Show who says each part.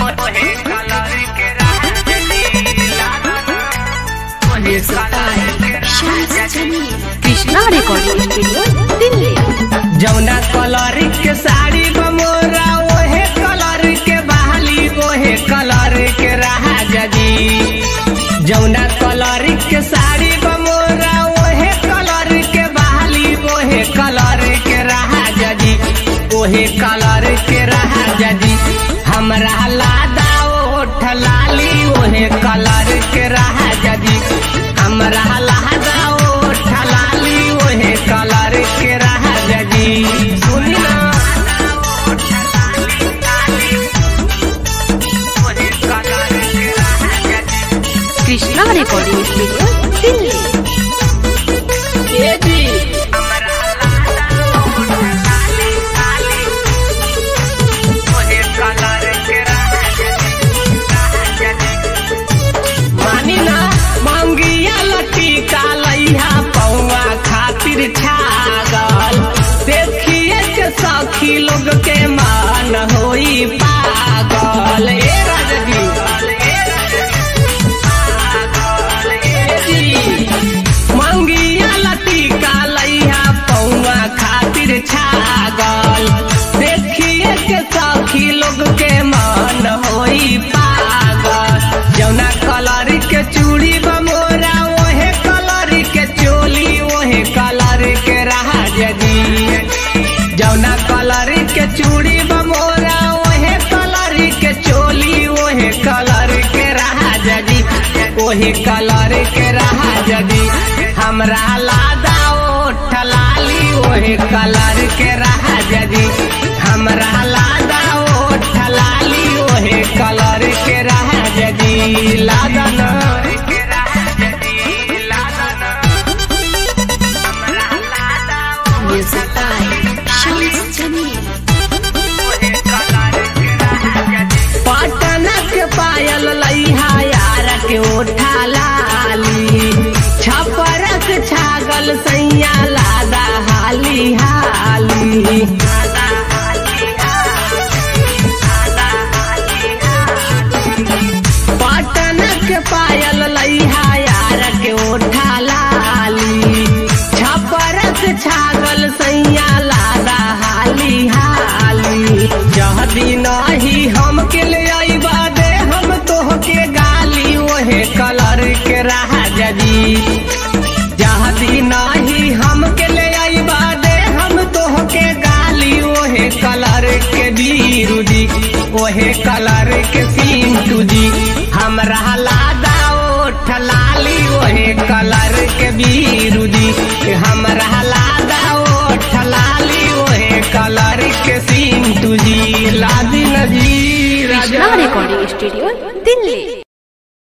Speaker 1: Krishna recording studio Delhi
Speaker 2: जौना colour के साड़ी बमोरा ओहे कलर के बहाली ओहे कलर के रहा जदी जौना कलर के साड़ी बमोरा ओहे कलर के बहाली ओहे कलर के रहा जदी ओहे कलर के रहा जदी हमरा लादा ओठ लाली ओहे कलर के रहा जदी हमरा लादा ओठ लाली ओहे कलर के रहा जदी सुनी ना
Speaker 1: कृष्णा रिकॉर्डिंग स्टूडियो दिल्ली
Speaker 2: ए जी मानी ना मंगिया लटी कालैया पौआ खातिर छागल देखिए के सखी लोग के मान होई पागल ए राजगी ए जी मंगिया लटी कालैया पौआ खातिर छागल देखिए के सखी लोग के मान होई पागल जौना कलर के चूड़ी बमोरा ओहे कलर के चोली ओहे कलर के रहा जदी जौना कलर के चूड़ी बमोरा ओहे कलर के चोली ओहे कलर के रहा जदी ओहे कलर के रहा जदी हमरा लादा ओठ लाली ओहे कलर के रहा जदी हमरा लादा ओठ लाली ओहे कलर के रहा जदी लादा ना
Speaker 1: म्यूजिक बाय शम्स जमील
Speaker 2: पटना के पायल लैहा यार के ओठा लाली छपरक छागल सैया लादा हाली हाली पटना के पायल लैहा यार के ओठा लाली छपरक छागल सैया लादा हाली हाली जहदी नाही हम के ले आईबा दे हम तोहके गाली ओहे कलर के रहा जदी जहदी नाही हम के ले आईबा दे हम तोहके गाली ओहे कलर के बीरुदी ओहे कलर के सिंटू जी हमरा लादा ओठ लाली ओहे कलर के बीरुदी हमरा लादा ओठ लाली ओहे कलर के सिंटू जी लादी नजी
Speaker 1: कृष्णा
Speaker 2: राजा
Speaker 1: रिकॉर्डिंग स्टूडियो दिल्ली